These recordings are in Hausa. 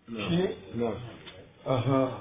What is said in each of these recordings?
shi ne aha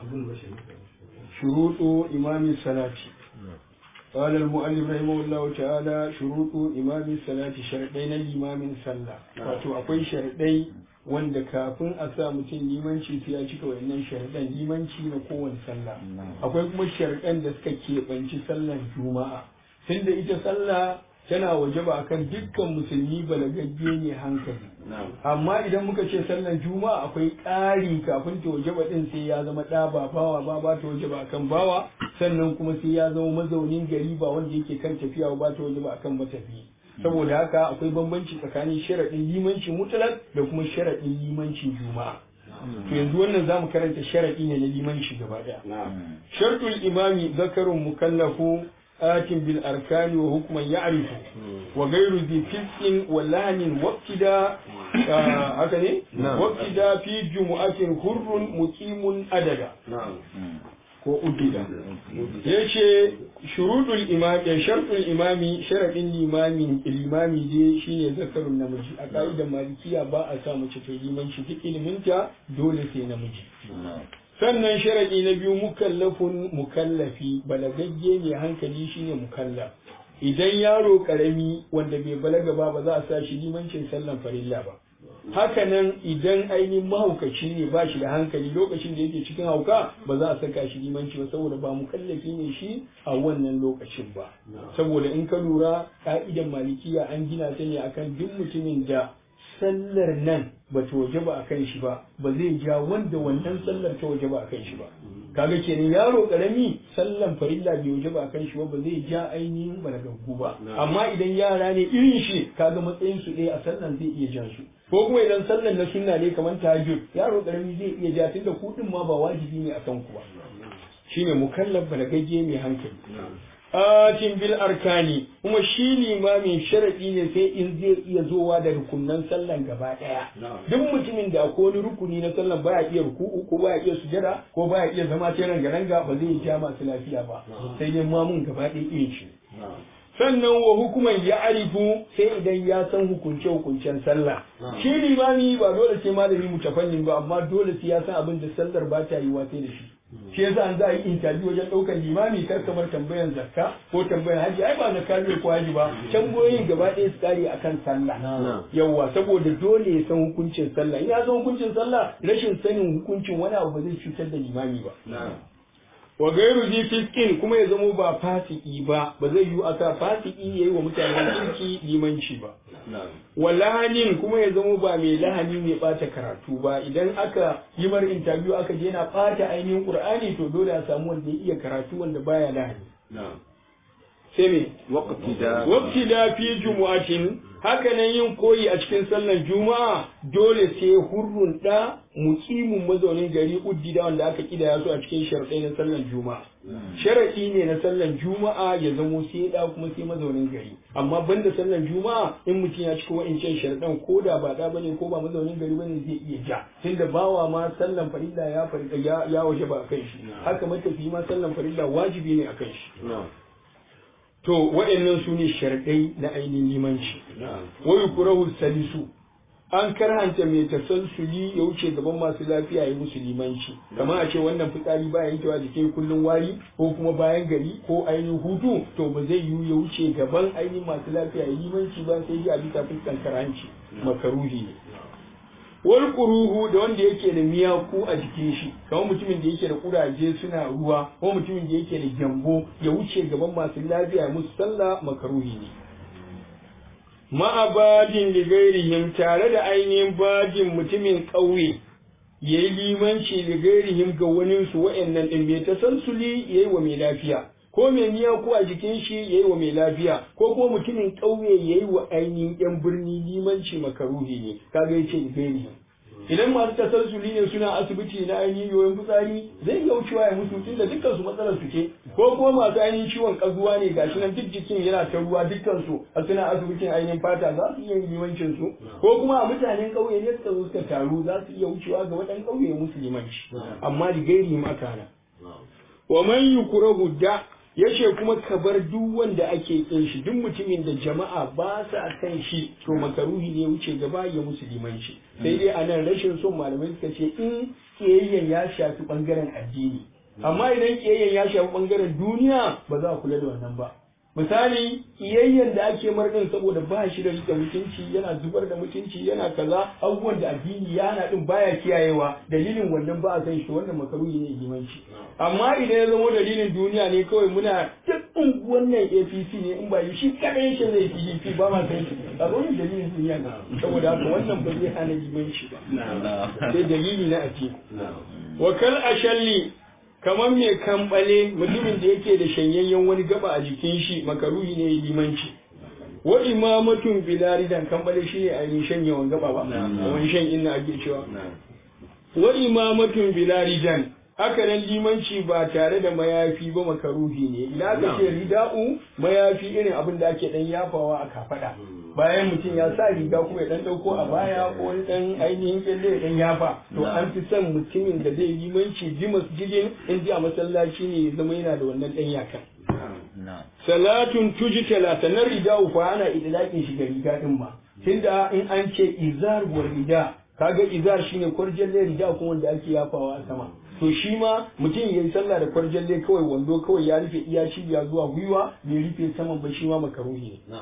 shuruɗu imamin salati قال المؤلف رحمه الله تعالى شروط إمام الصلاة شرطين الإمام صلى wato akwai sharadai wanda kafin a sa mutum limanci sai ya cika wayannan sharadan limanci na kowane sallah akwai kuma sharadan da suka keɓanci sallar juma'a tunda ita sallah tana wajaba akan dukkan musulmi balagagge ne hankali amma idan muka ce sallar juma'a akwai ƙari kafin ta wajaba din sai ya zama ɗa ba bawa ba ba ta wajaba akan bawa sannan kuma sai ya zama mazaunin gari ba wanda yake kan tafiya ba ta wajaba akan matafi saboda haka akwai bambanci tsakanin sharaɗin limanci mutlak da kuma sharaɗin limancin juma'a to yanzu wannan zamu karanta sharaɗi ne na limanci gaba ɗaya shartul imami zakarun mukallafu آت بالأركان وحكما يعرف وغير ذي فسق ولهن وابتداء هكذا وابتداء في جمعة حر مقيم أددا ko udida yace shurudul imam ya shartul imami sharadin limami limami dai shine zakarun namiji a ka'idar malikiya ba a sa mace ta limanci duk iliminta dole sai namiji sannan sharadi na biyu mukallafun mukallafi balagagge mai hankali shine mukallaf idan yaro karami wanda bai balaga ba ba za a sa shi limancin sallan farilla ba hakanan idan ainihin mahaukaci ne ba shi da hankali lokacin da yake cikin hauka ba za a saka shi limanci ba saboda ba mukallafi ne shi a wannan lokacin ba saboda in ka lura ka'idan malikiya an gina ta ne akan duk mutumin da sallar nan ba ta waje ba a kan shi ba ba zai ja wanda wannan sallar ta waje ba a kan shi ba kaga kenan yaro karami sallan farilla bai waje ba a kan shi ba ba zai ja ainihin balagaggu ba amma idan yara ne irin shi kaga matsayin su ɗaya a sallan zai iya jan su ko kuma idan sallan na sunna ne kamar tahajjud yaro karami zai iya ja tunda kuɗin ma ba wajibi ne akan ku ba shine mukallaf balagagge mai hankali atin bil arkani kuma shi limamin sharadi ne sai in zai iya zowa da rukunan sallan gaba daya duk mutumin da akwai wani rukuni na sallan baya iya ruku'u ko baya iya sujada ko baya iya zama ta ranga ranga ba zai ja masu lafiya ba sai dai mamun gaba ɗaya iya shi sannan wa hukuman ya arifu sai idan ya san hukunce hukuncen sallah shi limami ba dole sai malami mutafannin ba amma dole sai ya san abin da sallar ba ta yi sai da shi shi yasa an za a yi interview wajen ɗaukar limami kar kamar tambayan zakka ko tambayan haji ai ba zakka ne ko haji ba tambayoyin gaba ɗaya su kare akan sallah yawa saboda dole ya san hukuncin sallah in ya san hukuncin sallah rashin sanin hukuncin wani abu ba zai cutar da limami ba wa gairu ji fiskin kuma ya zamo ba fasiki ba ba zai yi aka fasiki yayi wa mutanen kirki limanci ba wa lahanin kuma ya zamo ba mai lahani mai bata karatu ba idan aka yi mar interview aka je na bata ainihin qur'ani to dole a samu wanda ya iya karatu wanda baya lahani sai me waqti da fi jumu'atin haka nan yin koyi a cikin sallar juma'a dole sai hurrun da mukimin mazaunin gari uddida wanda aka kidaya su a cikin sharadai na sallar juma'a sharadi ne na sallar juma'a ya zamo sai da kuma sai mazaunin gari amma banda sallar juma'a in mutum ya cika wa'incan sharadan ko da ba da bane ko ba mazaunin gari bane zai iya ja tunda bawa ma sallan farilla ya farilla ya, ya waje ba akan shi haka matafi ma sallan farilla wajibi ne akan shi to waɗannan su ne sharɗai na ainihin limanci wai kurahu salisu an karhanta mai tasalsuli ya wuce gaban masu lafiya ya musu limanci kamar a ce wannan fitsari baya yankewa jikin kullum wari ko kuma bayan gari ko ainihin hutu to ba zai yiwu ya wuce gaban ainihin masu lafiya ya limanci ba sai ya bisa fuskan karanci makaruhi ne wal kuruhu da wanda yake da miyaku a jikin shi kamar mutumin da yake da kuraje suna ruwa ko mutumin da yake da gyambo ya wuce gaban masu lafiya musu sallah makaruhi ne ma'abadin da gairihim tare da ainihin bajin mutumin ƙauye ya yi limanci da gairihim ga waninsu wa'annan ɗin mai tasansuli ya yi wa mai lafiya ko mai miyaku a jikin shi ya yi wa mai lafiya ko kuma mutumin ƙauye ya yi wa ainihin yan birni limanci makaruhi ne kaga ya ce gairihim idan masu tasansuli ne suna asibiti na ainihin yoyon fitsari zai iya wucewa ya mutu tunda dukkan su matsalar su ce ko kuma masu ainihin ciwon kazuwa ne gashi nan duk jikin yana ta ruwa dukkan su a suna asibitin ainihin fata za su iya yin limancin su ko kuma a mutanen ƙauye ne suka zo suka taru za su iya wucewa ga waɗannan ƙauye musu limanci amma da gairi makana wa man yukrahu da yace kuma ka bar duk wanda ake kin shi duk mutumin da jama'a ba sa kan shi to makaruhi ne wuce gaba ya musu limanci sai dai anan rashin son malamai suka ce in kiyayyen ya shafi bangaren addini amma idan kiyayyen ya shafi bangaren duniya ba za a kula da wannan ba misali kiyayyen da ake marɗin saboda ba shi da rike mutunci yana zubar da mutunci yana kaza abubuwan da addini ya hana din baya kiyayewa dalilin wannan ba a san shi wannan makaruhi ne limanci amma idan ya zama dalilin duniya ne kawai muna duk unguwan nan APC ne in ba yi shi kadai yake zai PDP ba ma san shi a wannan dalilin duniya ne saboda haka wannan ba zai hana limanci ba sai dalili na addini wa kal ashalli kamar mai kambale mutumin da yake da shanyayyen wani gaba a jikin shi makaruhi ne limanci wa imamatun bilaridan kambale shi ne ainihin shanyewan gaba ba wani shan inna ake cewa wa imamatun bilaridan haka nan limanci ba tare da mayafi ba makaruhi ne idan aka ce rida'u mayafi irin abin da ake dan yafawa a kafada bayan mutum ya sa riga kuma ya dan dauko a baya ko wani dan ainihin kyalle ya dan yafa to an fi son mutumin da zai limanci ji masjidin in ji a masallaci ne ya zama yana da wannan dan yakan salatun tujitala sanar rida'u fa ana idlaƙin shi ga riga din ma tunda in an ce izar wa rida kaga izar shine kwarjalle rida kuma wanda ake yafawa a sama to shi ma mutum ya yi sallah da kwarjalle kawai wando kawai ya rufe iya cibiya zuwa gwiwa bai rufe saman ba shi ma makaruhi ne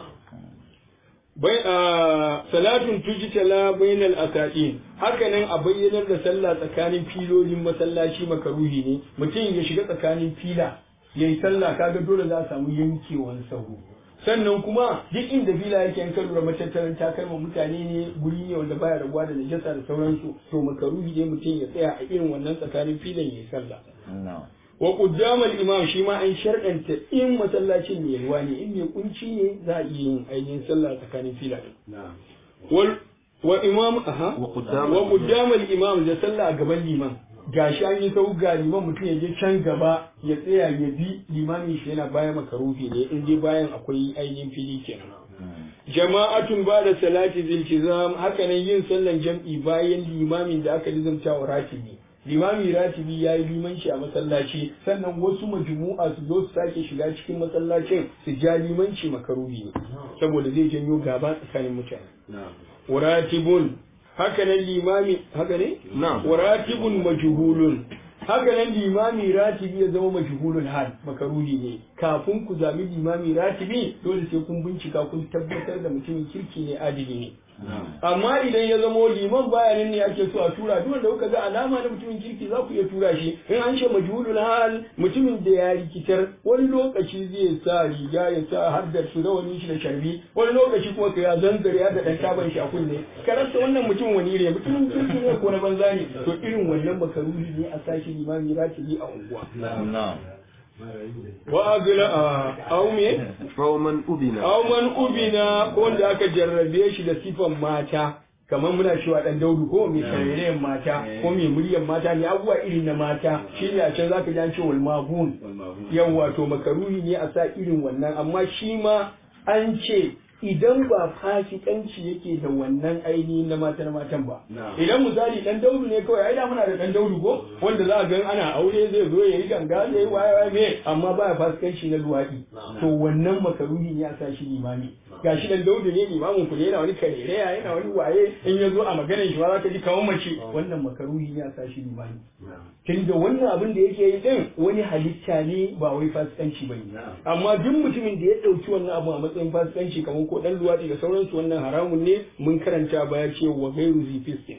bai a salatun tujitala bainal asaqin haka nan a bayyanar da sallah tsakanin filolin masallaci makaruhi ne mutum ya shiga tsakanin fila yayi sallah kaga dole za a samu yankewan sahu sannan kuma duk inda fila yake yan kalura matattaran takalma mutane ne guri ne wanda baya rabuwa da najasa da sauransu to makaruhi ne mutum ya tsaya a irin wannan tsakanin filan yayi sallah wa quddamal imam shi ma an sharɗanta in masallacin mai yalwa ne in mai kunci ne za a iya yin ainihin sallah tsakanin fila wal wa imam aha wa quddamal imam da sallah a gaban liman gashi an yi sau ga liman mutum ya je can gaba ya tsaya ya bi limamin shi yana bayan makarufi ne in dai bayan akwai ainihin fili kenan jama'atun ba da salati ziltizam hakanan yin sallan jam'i bayan limamin da aka lizamta wa ratibi limami ratibi ya yi limanci a masallaci sannan wasu majmu'a su zo su sake shiga cikin masallacin su ja limanci makaruhi ne saboda zai janyo gaba tsakanin mutane ratibun hakanan limami haka ne ratibun majhulun hakanan limami ratibi ya zama majhulul hal makaruhi ne kafin ku zabi limami ratibi dole sai kun bincika kun tabbatar da mutumin kirki ne adili ne amma idan ya zamo liman baya nan ne ake so a tura duk wanda kuka ga alama na mutumin kirki za ku iya tura shi in an ce majhulul hal mutumin da ya rikitar wani lokaci zai sa riga ya sa har da su rawani shi da sharbi wani lokaci kuma ka ya zanzare ya da dan taban shi a kunne ka rasa wannan mutum wani ne mutumin kirki ne ko na banza ne to irin wannan makaruhi ne a sashi limami ratibi a unguwa wa agila a aume Fauman ubina. auman ubina ko wanda aka jarrabe shi da sifan mata kamar muna cewa dan daudu ko mai karerayen mata ko mai muryan mata ne abubuwa irin na mata shi ne a can zaka ji an ce wal magun yawa to makaruhi ne a sa irin wannan amma shi ma an ce idan ba fasikanci yake da wannan ainihin na matan matan ba idan misali dan daudu ne kawai ai da muna da dan daudu ko wanda za a ga ana aure zai zo ya yi ganga zai yi waye waye me amma baya fasikanci na luwadi to wannan makaruhi ne a sa shi limami gashi dan daudu ne limamin ku ne yana wani karereya yana wani waye in ya zo a maganar shi ba za ka ji kawan mace wannan makaruhi ne a sa shi limami tun da wannan abin da yake yi din wani halitta ne ba wai fasikanci ba ne amma duk mutumin da ya ɗauki wannan abu a matsayin fasikanci kamar ko ɗan luwaɗi da sauransu wannan haramun ne mun karanta baya ce wa gairu zifiskin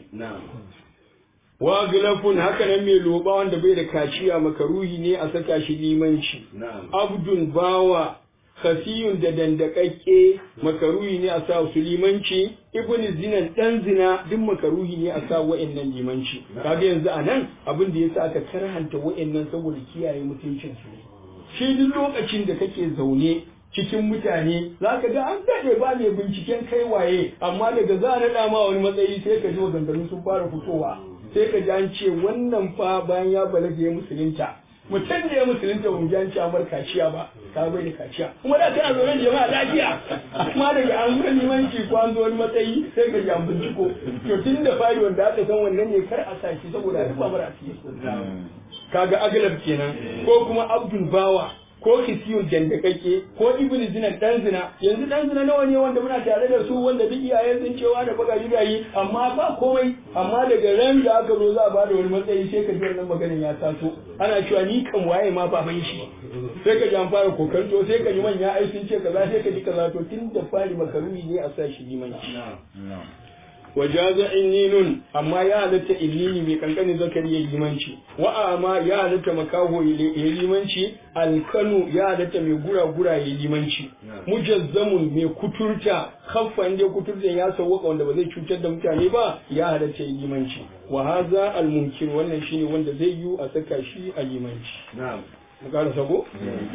wa gilafun haka nan mai loba wanda bai da kaciya makaruhi ne a saka shi limanci abdun bawa khafiyun da dandakakke makaruhi ne a sa su limanci ibn zinan dan zina duk makaruhi ne a sa wa'annan limanci kaga yanzu a nan abin da yasa aka karhanta wa'annan saboda kiyaye mutuncin su shi duk lokacin da kake zaune cikin mutane za ka ga an daɗe ba mai binciken kai waye amma daga za a naɗa ma wani matsayi sai ka ji maganganu sun fara fitowa sai ka ji an ce wannan fa bayan ya balaga ya musulunta mutum da ya musulunta ba mu ji an ce amar kaciya ba ka bai da kaciya kuma da kana zaune jama'a lafiya amma daga an ga limanci ko an zo wani matsayi sai ka ji an binciko to tun da fari wanda aka san wannan ne kar a sa shi saboda a rufa mara asiri kaga aglab kenan ko kuma abdul bawa ko kisiyun dandakake ko ibn zina dan zina yanzu dan zina nawa ne wanda muna tare da su wanda duk iyayen sun cewa da baka yi amma ba komai amma daga ran da aka zo za a bada wani matsayi sai ka ji wannan maganin ya taso ana cewa ni kan waye ma baban shi sai ka ji an fara kokarto sai ka ji manya ai sun ce kaza sai ka ji kaza to tun da fari makaruni ne a sa shi limanci wajaza inninun amma ya halatta innini mai kankanin zakari ya limanci wa amma ya halatta makaho ya limanci alkanu ya halatta mai gura-gura ya limanci mujazzamun mai kuturta kaffan da kuturta ya sauwaka wanda ba zai cutar da mutane ba ya halatta ya limanci wa haza almunkir wannan shine wanda zai yi a saka shi a limanci na'am mu ƙara sako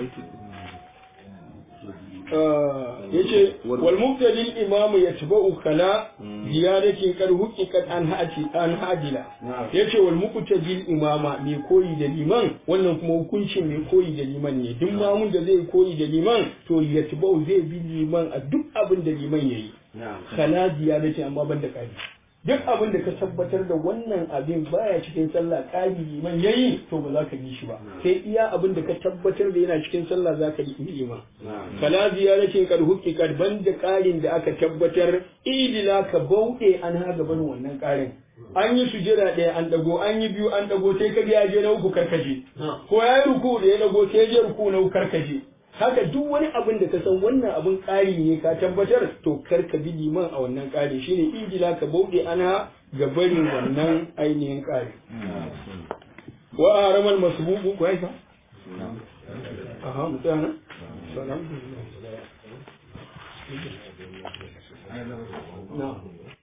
yace wal mubtadil imamu yatba'u kala ziyadati kad huqiqat an hadi an hadila yace wal mubtadil imama mai koyi da liman wannan kuma hukuncin mai koyi da liman ne duk mamun da zai koyi da liman to yatba'u zai bi liman a duk abin da liman yayi kala ziyadati amma banda kari duk abin da ka tabbatar da wannan abin baya cikin sallah ƙari liman yayi to ba za ka yi shi ba sai iya abin da ka tabbatar da yana cikin sallah za ka yi liman fala ziyaratin kad huqiqat banda ƙarin da aka tabbatar idila ka bauɗe an ha gaban wannan ƙarin an yi sujada ɗaya an ɗago an yi biyu an ɗago sai ka ya je na uku karkaje ko ya yi ruku da ya ɗago sai ya je ruku na uku karkaje haka duk wani abin da ka san wannan abin ƙari ne ka tabbatar to kar ka bi liman a wannan ƙari shine idila ka bauɗe ana ga barin wannan ainihin ƙari wa aramal masbuqu ko yasa aha mutana salam na